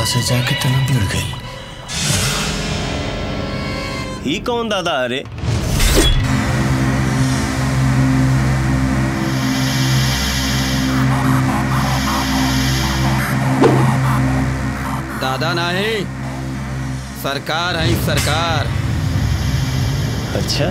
हवा से जाके तना भिड़ गई ही कौन दादा अरे दादा नहीं सरकार है सरकार अच्छा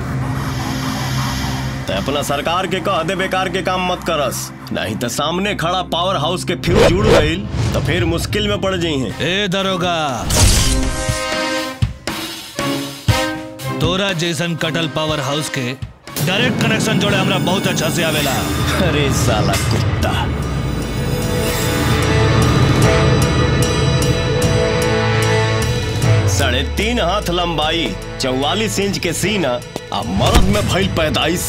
तो अपना सरकार के कह दे बेकार के काम मत करस नहीं तो सामने खड़ा पावर हाउस के फ्यूज जुड़ गई तो फिर मुश्किल में पड़ जाई हैं ए दरोगा तोरा जैसन कटल पावर हाउस के डायरेक्ट कनेक्शन जोड़े हमरा बहुत अच्छा से आवेला अरे साला कुत्ता साढ़े तीन हाथ लंबाई चौवालीस इंच के सीना आ मर्द में भइल पैदाइश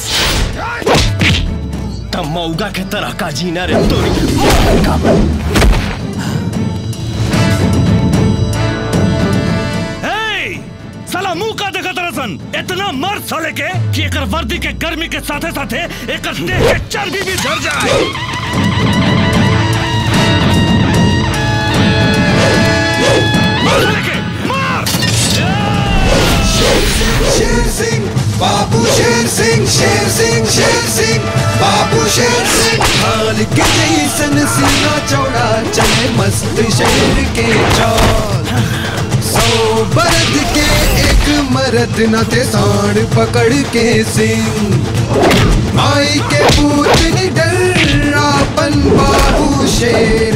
तब मौगा के तरह का जीना रे तोरी हे! साला मुंह का देखा तरसन इतना मर्द साले के कि एकर वर्दी के गर्मी के साथे साथे एकर देह के चर्बी भी झड़ जाए मार साले के, मार! शेर सिंह बाबू शेर सिंह शेर सिंह शेर सिंह बाबू शेर सिंह हाल के जैसन सीना चौड़ा चले मस्त शेर के चाल सौ बरद के एक मरद न थे सांड पकड़ के सिंह माई के पूत निडर आपन बाबू शेर